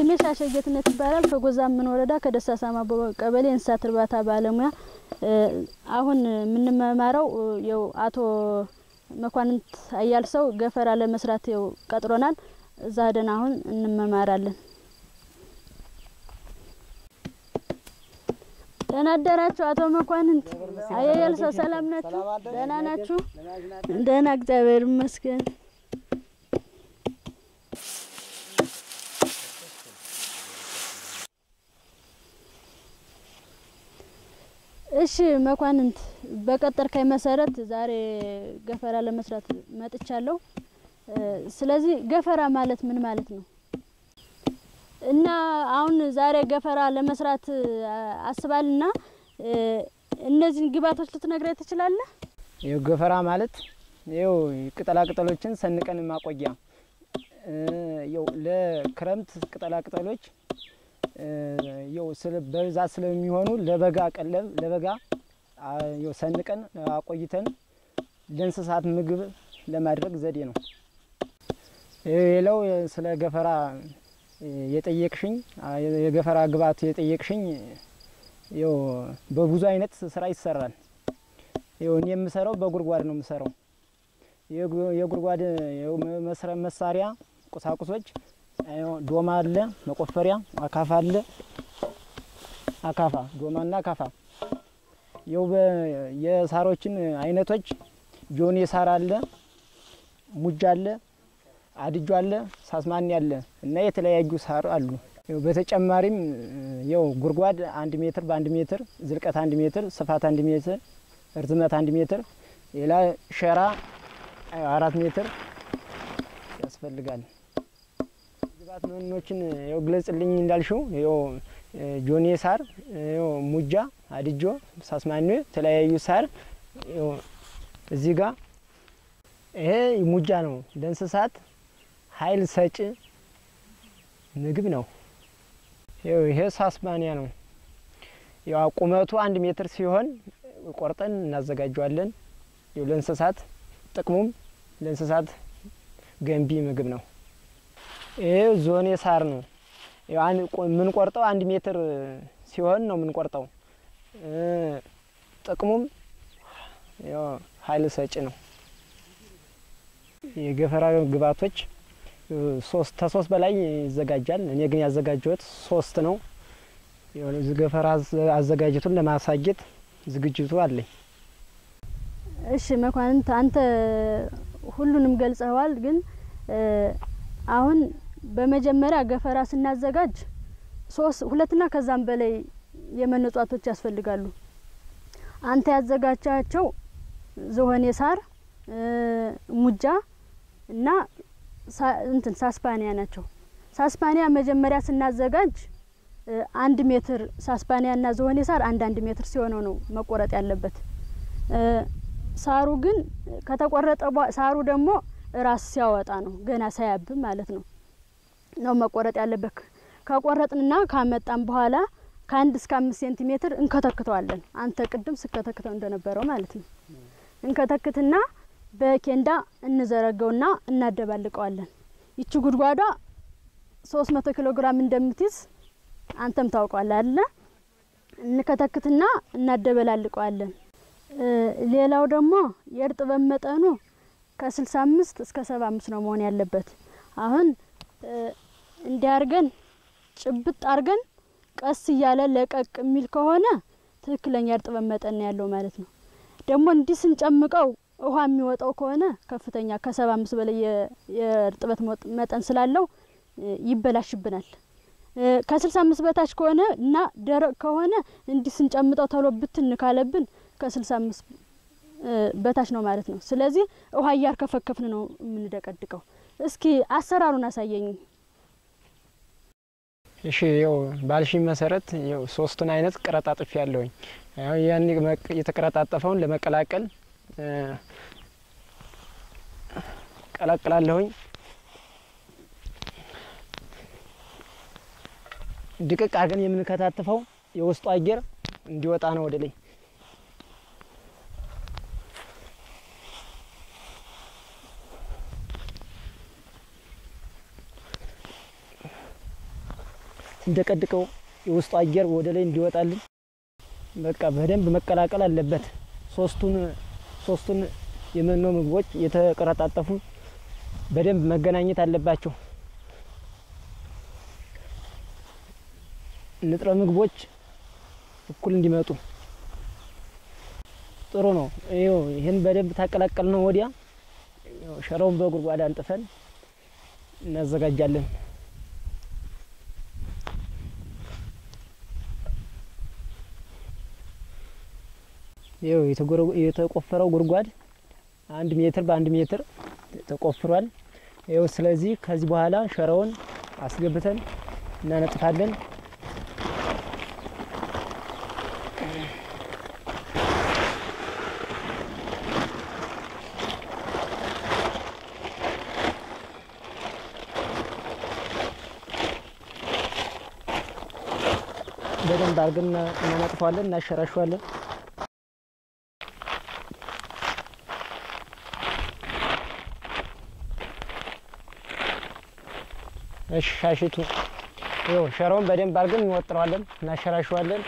ሻሸ ጌትነት ይባላል። ከጎዛምን ወረዳ ከደሳሳማ ቀበሌ እንስሳት እርባታ ባለሙያ። አሁን የምንመማረው የው አቶ መኳንንት አያልሰው ገፈራ ለመስራት የው ቀጥሮናል። እዛ ሄደን አሁን እንመማራለን። ደህና አደራችሁ አቶ መኳንንት አያልሰው፣ ሰላም ናችሁ? ደህና ናችሁ? ደህና እግዚአብሔር ይመስገን። እሺ መኳንንት በቀጠርከኝ መሰረት ዛሬ ገፈራ ለመስራት መጥቻለሁ። ስለዚህ ገፈራ ማለት ምን ማለት ነው? እና አሁን ዛሬ ገፈራ ለመስራት አስባልና እነዚህን ግብዓቶች ልትነግረኝ ትችላለህ? ይኸው ገፈራ ማለት ይኸው ቅጠላ ቅጠሎችን ሰንቀን ማቆያ ይኸው ለክረምት ቅጠላ ቅጠሎች ይኸው በብዛት ስለሚሆኑ ለበጋ ቀለብ ለበጋ ይኸው ሰንቀን አቆይተን ለእንስሳት ምግብ ለማድረግ ዘዴ ነው። ሌላው ስለ ገፈራ የጠየቅሽኝ የገፈራ ግብዓት የጠየቅሽኝ ይኸው በብዙ አይነት ስራ ይሰራል። ይኸው እኔ የምሰራው በጉድጓድ ነው የምሰራው። የጉድጓድ መሳሪያ ቁሳቁሶች ዶማ አለ፣ መቆፈሪያ፣ አካፋ አለ። አካፋ ዶማና አካፋ ይኸው የሳሮችን አይነቶች ጆኔ ሳር አለ፣ ሙጃ አለ፣ አድጆ አለ፣ ሳስማኒ አለ እና የተለያዩ ሳር አሉ። በተጨማሪም ይኸው ጉድጓድ አንድ ሜትር በአንድ ሜትር ዝልቀት አንድ ሜትር ስፋት አንድ ሜትር እርዝመት አንድ ሜትር ሌላ ሸራ አራት ሜትር ያስፈልጋል። ግብዓት መኖችን ይኸው ግለጽልኝ እንዳልሽው ይኸው ጆኔ ሳር ይኸው ሙጃ አድጆ ሳስማኒ የተለያዩ ሳር ይኸው እዚህ ጋር ይሄ ሙጃ ነው። ለእንስሳት ኃይል ሰጪ ምግብ ነው። ይኸው ይሄ ሳስማኒያ ነው። ያው ቁመቱ አንድ ሜትር ሲሆን ቆርጠን እናዘጋጀዋለን። ይኸው ለእንስሳት ጥቅሙም ለእንስሳት ገንቢ ምግብ ነው። ይሄ ዞኔ ሳር ነው። የምንቆርጠው አንድ ሜትር ሲሆን ነው የምንቆርጠው። ጥቅሙም ኃይል ሰጪ ነው። የገፈራ ግብዓቶች ሶስት ከሶስት በላይ ይዘጋጃል። እኔ ግን ያዘጋጀሁት ሶስት ነው። ገፈራ አዘጋጀቱን ለማሳየት ዝግጅቱ አለኝ። እሺ መኳንንት፣ አንተ ሁሉንም ገልጸዋል። ግን አሁን በመጀመሪያ ገፈራ ስናዘጋጅ ሶስት ሁለትና ከዛም በላይ የመኖ እጽዋቶች ያስፈልጋሉ። አንተ ያዘጋጃቸው ዝሆኔ ሳር፣ ሙጃ እና እንትን ሳስፓኒያ ናቸው። ሳስፓኒያ መጀመሪያ ስናዘጋጅ አንድ ሜትር ሳስፓኒያ እና ዝሆኔ ሳር አንድ አንድ ሜትር ሲሆነው ነው መቆረጥ ያለበት። ሳሩ ግን ከተቆረጠ ሳሩ ደግሞ ራስ ሲያወጣ ነው ገና ሳያብብ ማለት ነው ነው መቆረጥ ያለበት። ከቆረጥንና ካመጣን በኋላ ከአንድ እስከ አምስት ሴንቲሜትር እንከተክተዋለን። አንተ ቅድም ስከተክተው እንደነበረው ማለት ነው። እንከተክትና በኬንዳ እንዘረገውና እናደባልቀዋለን። ይቺ ጉድጓዷ ሶስት መቶ ኪሎ ግራም እንደምትይዝ አንተም ታውቋል አለ። እንከተክትና እናደበላልቀዋለን። ሌላው ደግሞ የእርጥበት መጠኑ ከስልሳ አምስት እስከ ሰባ አምስት ነው መሆን ያለበት። አሁን እንዲያርገን ጭብጥ አርገን ቀስ እያለ ለቀቅ የሚል ከሆነ ትክክለኛ እርጥበት መጠን ያለው ማለት ነው። ደግሞ እንዲህ ስንጨምቀው ውሃ የሚወጣው ከሆነ ከፍተኛ ከሰባ አምስት በላይ የእርጥበት መጠን ስላለው ይበላሽብናል። ከስልሳ አምስት በታች ከሆነ እና ደረቅ ከሆነ እንዲህ ስንጨምጠው ተሎ ብትን ካለብን ከስልሳ አምስት በታች ነው ማለት ነው። ስለዚህ ውሃ እያርከፈከፍን ነው የምንደቀድቀው። እስኪ አሰራሩን አሳየኝ። እሺ ያው ባልሽኝ መሰረት ያው ሶስቱን አይነት ቀረጣጥፍ ያለውኝ ያን የተቀረጣጠፈውን ለመቀላቀል ቀላቅላለሁኝ። ድቅቅ አድርገን የምንከታትፈው የውስጡ አየር እንዲወጣ ነው ወደ ላይ። እንደቀድቀው የውስጡ አየር ወደ ላይ እንዲወጣልን በቃ በደንብ መቀላቀል አለበት። ሶስቱን ሶስቱን የመኖ ምግቦች የተቀረጣጠፉ በደንብ መገናኘት አለባቸው። ንጥረ ምግቦች እኩል እንዲመጡ ጥሩ ነው። ይኸው ይህን በደንብ ታቀላቀል ነው ወዲያ ሸራውን በጉድጓድ አንጥፈን እናዘጋጃለን። ይኸው የተቆፈረው ጉድጓድ አንድ ሜትር በአንድ ሜትር ተቆፍሯል። ይኸው ስለዚህ ከዚህ በኋላ ሸራውን አስገብተን እናነጥፋለን። በደንብ አድርገን እናነጥፈዋለን፣ እናሸራሸዋለን። እሺ ሻሽቱ ይኸው ሸራውን በደንብ አድርገን እንወጥረዋለን፣ እናሸራሸዋለን።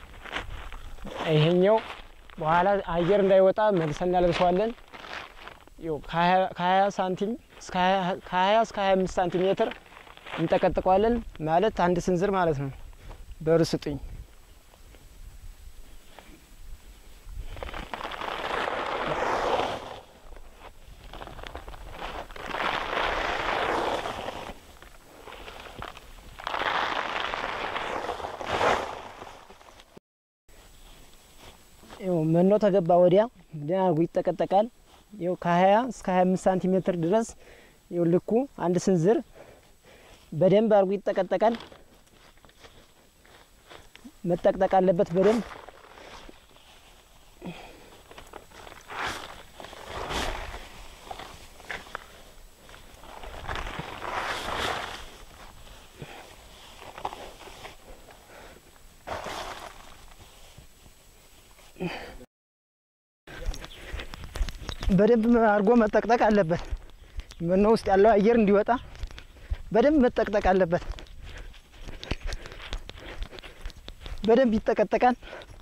ይሄኛው በኋላ አየር እንዳይወጣ መልሰን እናለብሰዋለን። ይኸው ከሀያ ሳንቲም ከሀያ እስከ ሀያ አምስት ሳንቲሜትር እንጠቀጥቀዋለን ማለት አንድ ስንዝር ማለት ነው። በሩ ስጡኝ። ይኸው መኖ ተገባ ወዲያ ደህና አድርጎ ይጠቀጠቃል። ይኸው ከሀያ እስከ ሀያ አምስት ሳንቲሜትር ድረስ ይኸው ልኩ አንድ ስንዝር በደንብ አድርጎ ይጠቀጠቃል። መጠቅጠቅ አለበት በደንብ በደንብ አድርጎ መጠቅጠቅ አለበት። መኖ ውስጥ ያለው አየር እንዲወጣ በደንብ መጠቅጠቅ አለበት። በደንብ ይጠቀጠቃል።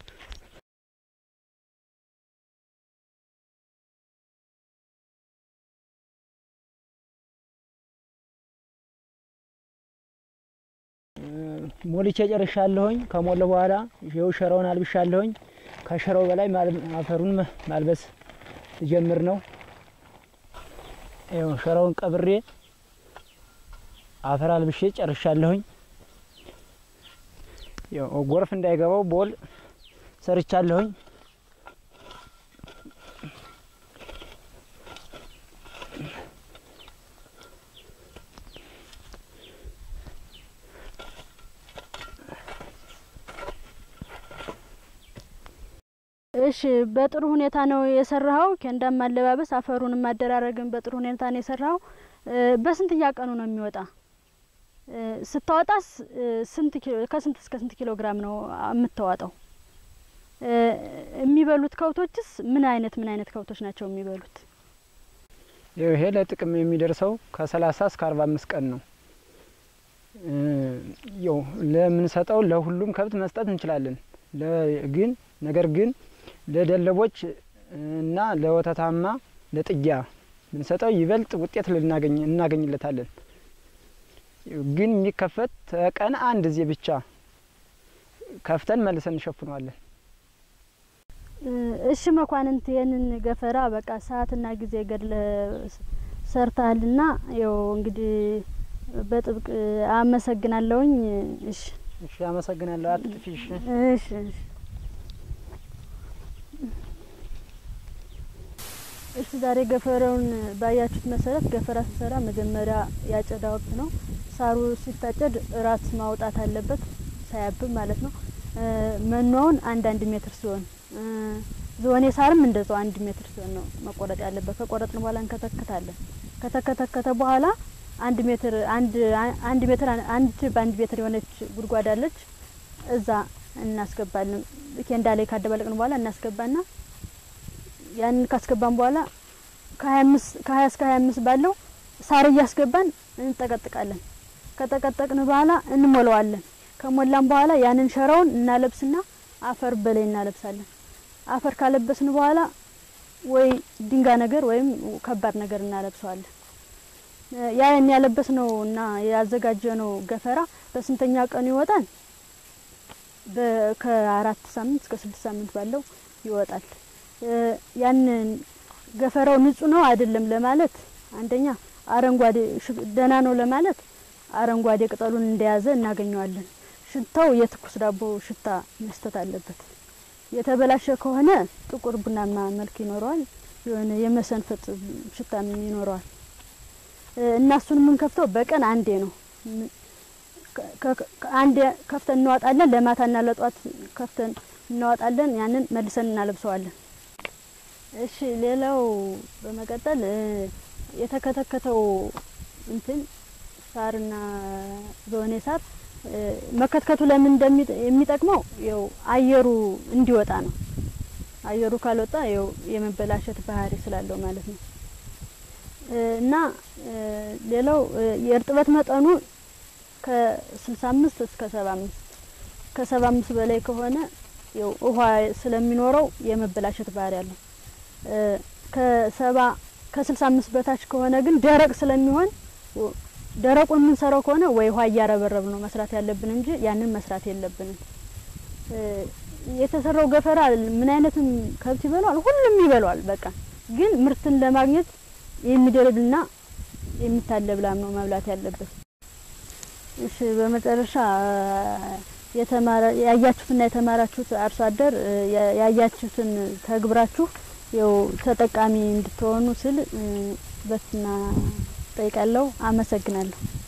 ሞልቼ ጨርሻለሁኝ። ከሞለ በኋላ ይኸው ሸራውን አልብሻለሁኝ። ከሸራው በላይ አፈሩን ማልበስ ጀምር ነው። ይኸው ሸራውን ቀብሬ አፈር አልብሼ ጨርሻለሁኝ። ጎርፍ እንዳይገባው ቦል ሰርቻለሁኝ። እሺ በጥሩ ሁኔታ ነው የሰራኸው። ኬንዳም ማለባበስ አፈሩንም ማደራረግን በጥሩ ሁኔታ ነው የሰራኸው። በስንተኛ ቀኑ ነው የሚወጣ? ስታወጣስ ስንት ከስንት እስከ ስንት ኪሎ ግራም ነው የምታወጣው? የሚበሉት ከብቶችስ ምን አይነት ምን አይነት ከብቶች ናቸው የሚበሉት? ይሄ ለጥቅም የሚደርሰው ከሰላሳ እስከ አርባ አምስት ቀን ነው። ያው ለምንሰጠው ለሁሉም ከብት መስጠት እንችላለን። ግን ነገር ግን ለደለቦች እና ለወተታማ ለጥጃ ብንሰጠው ይበልጥ ውጤት ልናገኝ እናገኝለታለን። ግን የሚከፈት ተቀን አንድ ጊዜ ብቻ ከፍተን መልሰን እንሸፍነዋለን። እሺ መኳንንት፣ ይህንን ገፈራ በቃ ሰዓትና ጊዜ ገድለ ሰርተሃልና ያው እንግዲህ በጥብቅ አመሰግናለሁኝ። እሺ እሺ፣ አመሰግናለሁ። አትጥፊ። እሺ እሺ እሺ እሺ ዛሬ ገፈራውን ባያችሁት መሰረት ገፈራ ስሰራ መጀመሪያ ያጨዳ ወቅት ነው። ሳሩ ሲታጨድ ራስ ማውጣት አለበት ሳያብብ ማለት ነው። መኖውን አንድ አንድ ሜትር ሲሆን ዝሆኔ ሳርም እንደዛው አንድ ሜትር ሲሆን ነው መቆረጥ ያለበት። ከቆረጥን በኋላ እንከተክታለን። ከተከተከተ በኋላ አንድ ሜትር አንድ አንድ ሜትር አንድ በአንድ ሜትር የሆነች ጉድጓድ አለች። እዛ እናስገባለን። ኬንዳ ላይ ካደባለቅን በኋላ እናስገባና ያንን ካስገባን በኋላ ከሀያ አምስት ከሀያ እስከ ሀያ አምስት ባለው ሳር እያስገባን እንጠቀጥቃለን። ከጠቀጠቅን በኋላ እንሞላዋለን። ከሞላን በኋላ ያንን ሸራውን እናለብስና አፈር በላይ እናለብሳለን። አፈር ካለበስን በኋላ ወይ ድንጋይ ነገር ወይም ከባድ ነገር እናለብሰዋለን። ያ ያለበስነው እና ያዘጋጀነው ገፈራ በስንተኛ ቀኑ ይወጣል? ከአራት ሳምንት እስከ ስድስት ሳምንት ባለው ይወጣል። ያንን ገፈራው ንጹህ ነው አይደለም ለማለት አንደኛ አረንጓዴ ደህና ነው ለማለት አረንጓዴ ቅጠሉን እንደያዘ እናገኘዋለን። ሽታው የትኩስ ዳቦ ሽታ መስጠት አለበት። የተበላሸ ከሆነ ጥቁር ቡናማ መልክ ይኖረዋል። የሆነ የመሰንፈጥ ሽታም ይኖረዋል። እና እሱን የምንከፍተው በቀን አንዴ ነው። አንዴ ከፍተን እናወጣለን። ለማታና ለጧት ከፍተን እናወጣለን። ያንን መልሰን እናለብሰዋለን። እሺ፣ ሌላው በመቀጠል የተከተከተው እንትን ሳርና ዘወኔ ሳር መከትከቱ ለምን የሚጠቅመው ያው አየሩ እንዲወጣ ነው። አየሩ ካልወጣ ያው የመበላሸት ባህሪ ስላለው ማለት ነው። እና ሌላው የእርጥበት መጠኑ ከስልሳ አምስት እስከ ሰባ አምስት ከሰባ አምስት በላይ ከሆነ ያው ውሃ ስለሚኖረው የመበላሸት ባህሪ አለው። ከሰባ ከስልሳ አምስት በታች ከሆነ ግን ደረቅ ስለሚሆን ደረቁን የምንሰራው ከሆነ ወይ ውሃ እያረበረብ ነው መስራት ያለብን እንጂ ያንን መስራት የለብንም። የተሰራው ገፈራ ምን አይነትም ከብት ይበላዋል፣ ሁሉም ይበላዋል። በቃ ግን ምርትን ለማግኘት የሚደልብና የሚታለብ ላም ነው መብላት ያለበት። እሺ፣ በመጨረሻ የተማረ ያያችሁትና የተማራችሁት አርሶ አደር ያያችሁትን ተግብራችሁ ያው ተጠቃሚ እንድትሆኑ ስል በትና ጠይቃለሁ። አመሰግናለሁ።